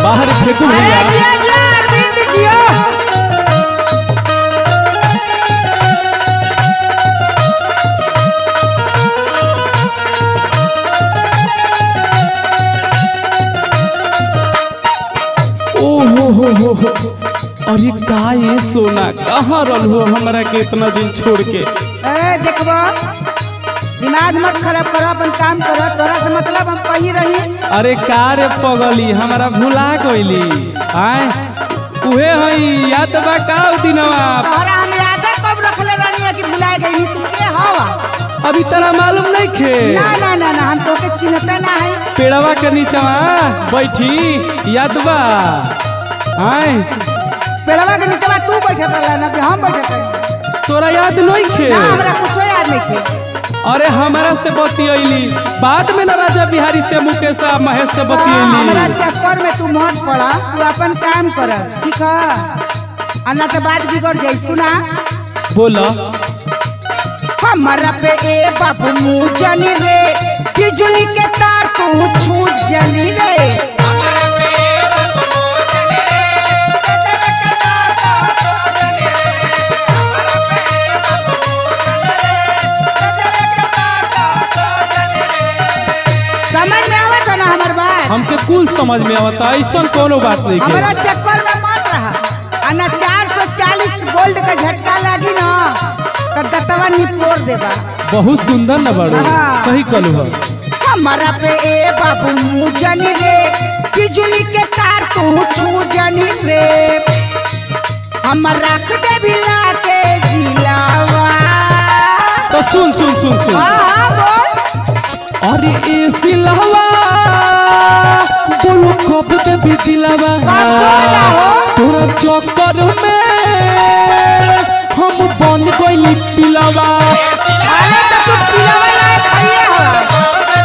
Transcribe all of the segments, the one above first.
बाहर फेंकू अरे भैया जिया जिया अरविंद जियो ओहो हो हो हो अरे का ये सोना कहाँ रल हो हमरा के इतना दिन छोड़ के ए देखबो दिमाग मत खराब करो अपन काम करो तोरा से मतलब हम कही रही अरे का रे पगली हमरा भुला गइली आय उहे हई याद बा का उ दिनवा तोहरा हम याद कब रखले रहनी है कि भुलाए गई तू के हवा अभी तोरा मालूम नहीं खे ना ना ना ना हम तोके चिन्हते ना है पेड़वा के नीचवा बैठी याद बा आय पेड़वा के नीचे बा तू बैठत रहला ना कि हम बैठत रही तोरा याद नहीं खे ना हमरा कुछो याद नहीं थे अरे हमरा से बतियली बाद में ना राजा बिहारी से मुकेश आ महेश से हमरा बतियली चक्कर में तू मत पड़ा तू अपन काम कर ठीक है अन्ना के बात बिगड़ जाई सुना बोला हमारा पे ए बाबू मुँह जली रे बिजली के तार तू छू जली रे समझ में आवत है ना हमार बात हमके कुल समझ में आवता ऐसा कोनो बात नहीं हमारा के चक्कर में मत रहा आ ना चार सौ चालीस गोल्ड का झटका लागी ना तो दतवा निपोर देबा बहुत सुंदर न बड़ो हाँ। सही कलू हो हमारा पे ए बाबू मुँह जली रे बिजली के तार तू छू जली रे हम रख दे भिला के जिलावा तो सुन सुन सुन सुन हाँ हाँ बोल अरे ए सिलवा बोलो कब दे भी दिलवा बोला हो? तोरा चक्कर में हम बन गइली पिलवा अरे तो तू पिलावे लायक हइए हो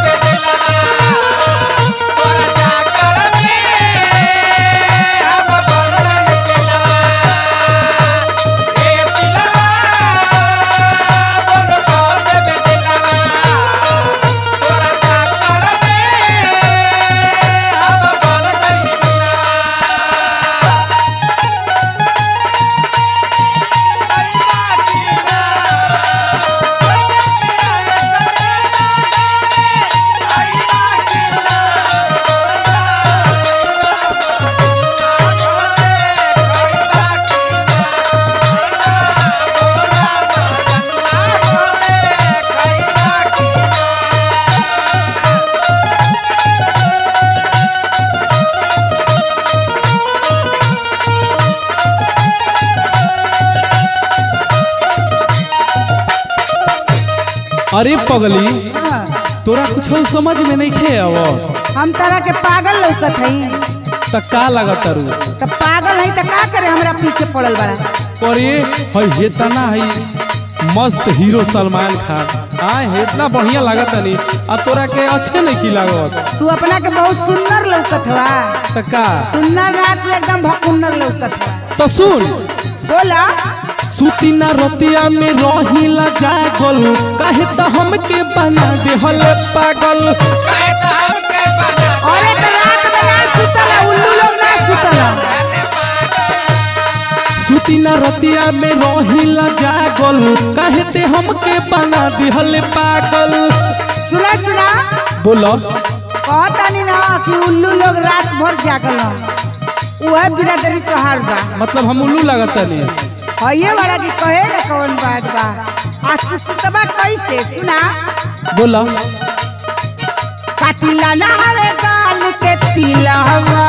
अरे पगली हाँ। तोरा कुछ समझ में नहीं खे अब हम तरह के पागल लौकत हई त का लागत रू तो पागल हई तो का करे हमरा पीछे पड़ल बड़ा पर ये हई हेतना हई मस्त हीरो सलमान खान आए हे इतना बढ़िया लागत नहीं आ तोरा के अच्छे नहीं की लागत तू अपना के बहुत सुंदर लौकत हवा त का सुंदर रात में एकदम भकुंदर लौकत हवा तो सुन बोला सुती ना रतिया में रहिला जागल काहे त हमके बना दे हले पागल अरे तो रात में ना सुतला उल्लू लोग ना सुतला सुती ना रतिया में रहिला जागल काहे ते हमके बना दे हले पागल सुना सुना बोलो कहतानी ना कि उल्लू लोग रात भर जागल वह बिरादरी तोहार बा मतलब हम उल्लू लागत नहीं हइये वाला की कहे ना कौन बात बा आज तू सुतबा कैसे सुना बोलो कातिला ना हवे गाल के पिलवा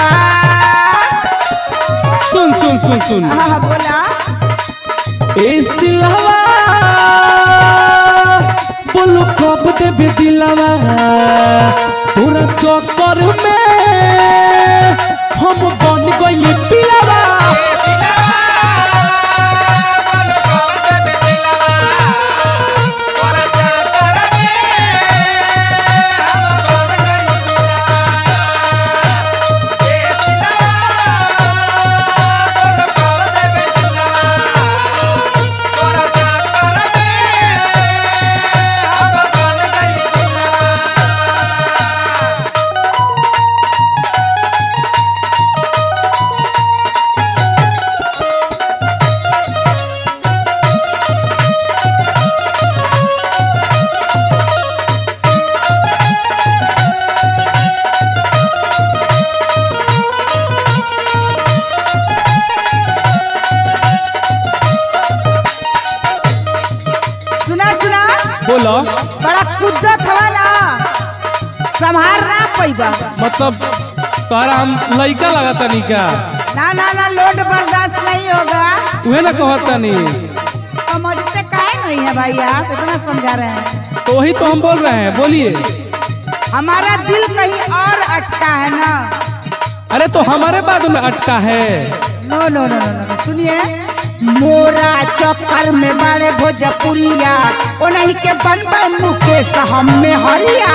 सुन सुन सुन सुन हाँ बोला ए सिलवा बोलो कब देबे दिलवा तोरा चक्कर में हम बन गइली पिलवा बड़ा कुद्दत हवा ना संभाल ना पैबा मतलब तोहरा हम लइका लगता नी का ना ना ना लोड बर्दाश्त नहीं होगा उहे ना कहतनी समझते काहे नहीं है भाई आप इतना समझा रहे हैं तो वही तो हम बोल रहे हैं बोलिए हमारा दिल कहीं और अटका है ना अरे तो हमारे बाद में अटका है नो नो नो नो नो सुनिए मोरा चक्कर में बड़े भोजपुरिया ओ नहीं के बन पे मुकेश हम में हरिया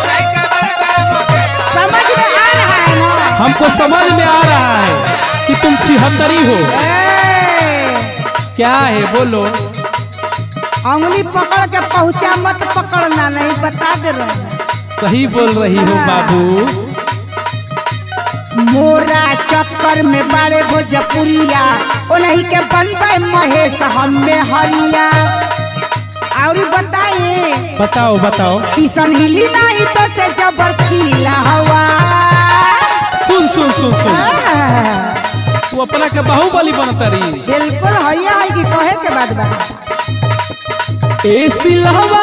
समझ में आ रहा है ना हमको समझ में आ रहा है कि तुम छिहत्तरी हो ए, क्या है बोलो अंगुली पकड़ के पहुंचा मत पकड़ना नहीं बता दे रहे हैं सही बोल रही हो बाबू मोरा चक्कर में बड़े भोजपुरिया ओ नहीं के बन पे महेश हम में हरिया और बताइए बताओ बताओ किशन हिली नहीं तो से जबर खिला हवा सुन सुन सुन सुन तू अपना के बाहुबली बनता रही बिल्कुल हैया है कि कहे के बाद बा ए सिलवा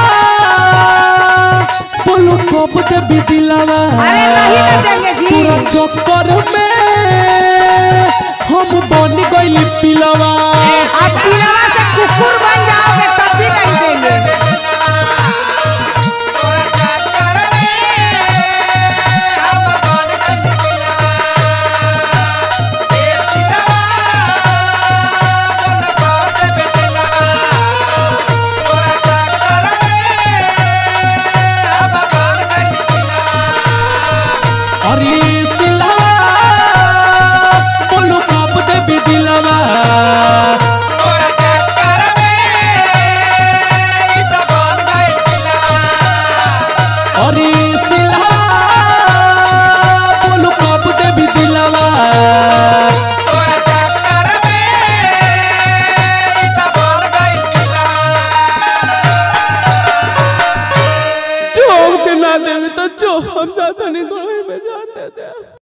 बोलो कब दे बिदिलवा अरे नहीं ना देंगे जी। पूरा चक्कर में हम बन गइली पिलवा अब पिलवा से कुकुर बन जाओगे तब भी नहीं देंगे अरे सिलवा बोलो कब दे बिदिलवा अरे सिलवा बोलो कब दे बिदिलवा जो हमके ना देवे तो जो हम जाता नहीं तो में जाते थे